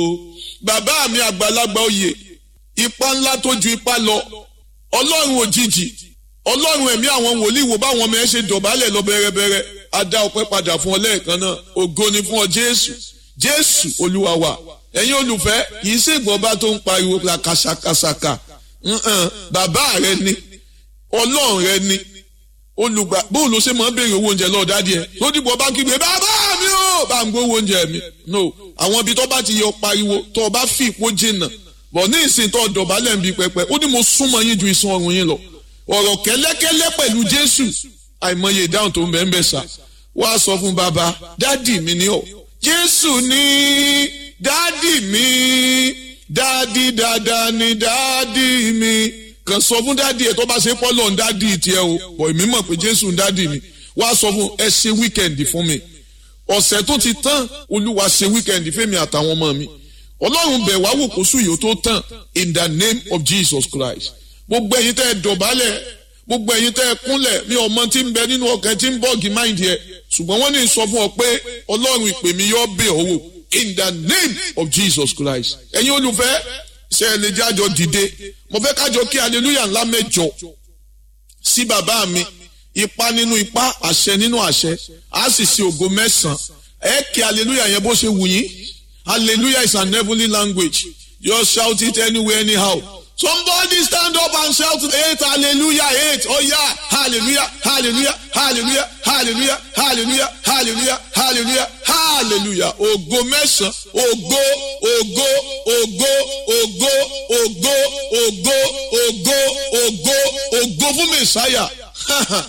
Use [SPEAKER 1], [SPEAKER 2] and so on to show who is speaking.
[SPEAKER 1] bàbá mi àgbàlagbà oyè ipa ńlá tó ju ipa lọ ọlọ́run òjijì ọlọ́run ẹ̀mí àwọn wòlíì wo báwọn ọmọ ẹ ṣe dọ̀bálẹ̀ lọ bẹ̀rẹ̀bẹ̀rẹ̀ a dá ọpẹ́ padà fún ọ lẹ́ẹ̀kan náà ògo ni fún ọ jésù jésù olúwa wa ẹ̀yin olùfẹ́ kì í ṣègbọ́n bá tó ń pariwo la kàṣàkàṣàkà bàbá rẹ ni ọlọ́run rẹ ni olùgbà bóun ló ṣe máa ń béèrè owó oúnjẹ lọ́ọ́ dádìí ẹ̀ tó dìbò bá kígbe bàbá mi ò bá ń gbówó oúnjẹ mi no àwọn ibi tó bá ti yọ pariwo tó o bá fi ìpó jìnnà bọ̀ ní ìsìn tó dọ̀bálẹ̀ ń bi pẹpẹ ó ní mo súnmọ́ yín ju ìsun ọrùn yín lọ ọ̀rọ̀ kẹ́lẹ́kẹ́lẹ́ pẹ̀lú jésù àìmọye ìdáhùn tó ń bẹ́ẹ̀ ń bẹ̀ sá wá sọ fún bàbá dádì mi ni ọ jésù ní dádì mi dádì dáadáa ni dádì mi kàn sọ fún dádì ẹ tó bá ṣe pọ́lọ́ ń dádì tiẹ̀ o bọ̀ èmi mọ̀ pé jésù ń dádì mi wá sọ fún ẹ ṣe wíkẹ̀ndì fún mi ọ̀sẹ̀ tó ti tán olúwa ṣe wíkẹ̀ndì fẹ́mi àtàwọn ọmọ mi ọlọ́run bẹ̀ wá wò kó sùn yìí ó tó tán in the name of jesus christ gbogbo ẹ̀yin tẹ́ ẹ dọ̀bálẹ̀ gbogbo ẹ̀yin tẹ́ ẹ kúnlẹ̀ mi ọmọ tí ń bẹ nínú ọkàn tí ń bọ́ọ̀gì máìndì ẹ̀ ṣùgbọ́n wọ́n ní sọ fún ọ pé ọlọ́run ìpè mi yọ bẹ̀ ọ́ wò in the name of jesus christ ẹ̀yin olùfẹ́ ṣe ẹ lè jájọ dìde mo fẹ́ kájọ kí hallelujah ńlá mẹ́jọ sí bàbá mi ipa nínú ipa àṣẹ nínú àṣẹ á sì ṣe ògo mẹ́sàn-án ẹ kí hallelujah yẹn bó ṣe wù yín hallelujah is an heavenly language just shout it anywhere anyhow somebody stand up and shout eight hallelujah eight oh yeah hallelujah hallelujah hallelujah hallelujah hallelujah hallelujah hallelujah hallelujah ògo mẹ́sàn-án ògo ògo ògo ògo ògo ògo ògo ògo ògo fún mẹ́sáyà